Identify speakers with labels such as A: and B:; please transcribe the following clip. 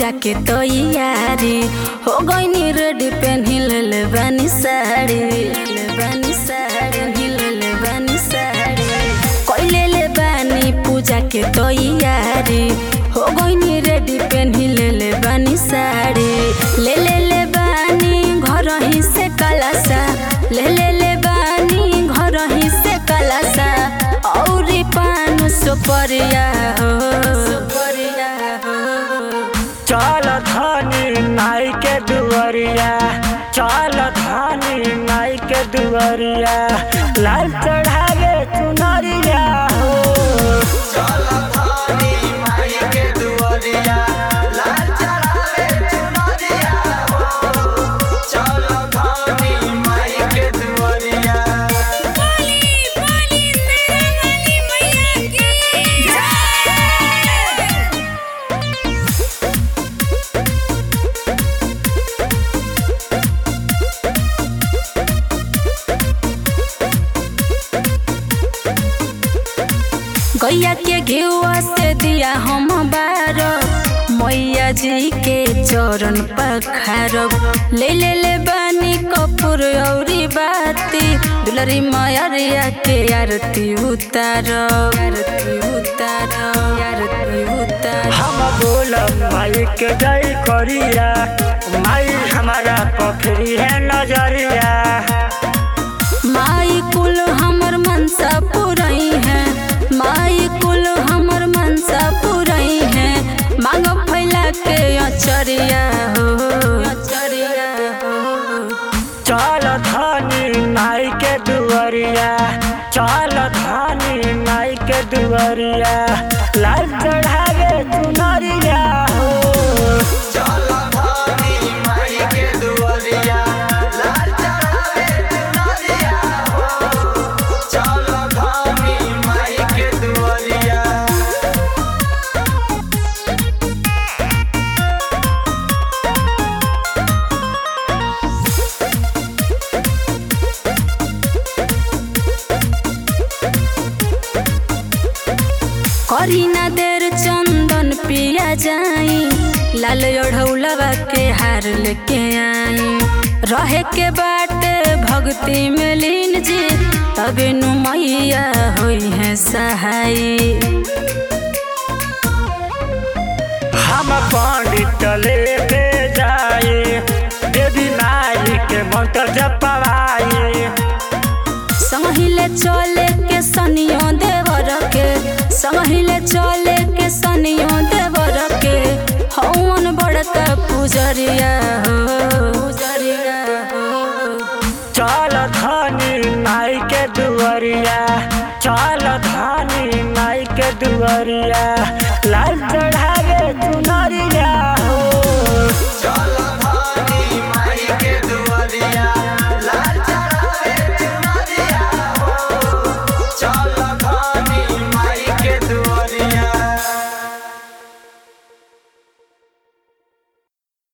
A: पूजा के तैयारी हो गईनी रेडी पेन्ही ले बानी साड़ी ले बानी साड़ी ले बानी साड़ी कइले ले बानी पूजा के तैयारी हो गईनी रेडी पेन्ही ले बानी साड़ी ले ले ले बानी घर ही से कलासा ले ले ले बानी घर ही से कलासा औरी पान सुपरिया हो सुपरिया हो
B: चल धनी नाई के दुआरिया चल धनी नाई के दुआरिया लाल चढ़ावे चुनरिया हो
A: गैया के घेुआ से दिया हम बार मैया जी के चरण पखारब ले ले ले बानी कपूर औरी बाती दुलरी मयरिया के आरती उतारब आरती उतारब आरती उतारब
B: हम बोलब माई के जय करिया माई हमारा पखरी है नजरिया
A: माई कुल हमर मनसा पुरई है माई कुल हमर मनसा पुरई है मांग फैला के अचरिया हो अचरिया हो
B: चल धनी नाई के दुआरिया चल धनी नाई के दुआरिया लाल चढ़ावे चुनरिया हो
A: करी ना देर चंदन पिया जाई लाल ओढ़ौलवा के हार लेके आई रहे के बाटे भक्ति में लीन जी तबे नु मैया होई है सहाई
B: हम पंडित लेके जाए देवी माई के मंत्र जपवाए
A: संहिले चले के सनियो देवर के संहिले चले के सनियो देवर के हवन बड़का पुजरिया हो पुजरिया हो
B: चल धनी नाई के दुआरिया चल धनी नाई के दुआरिया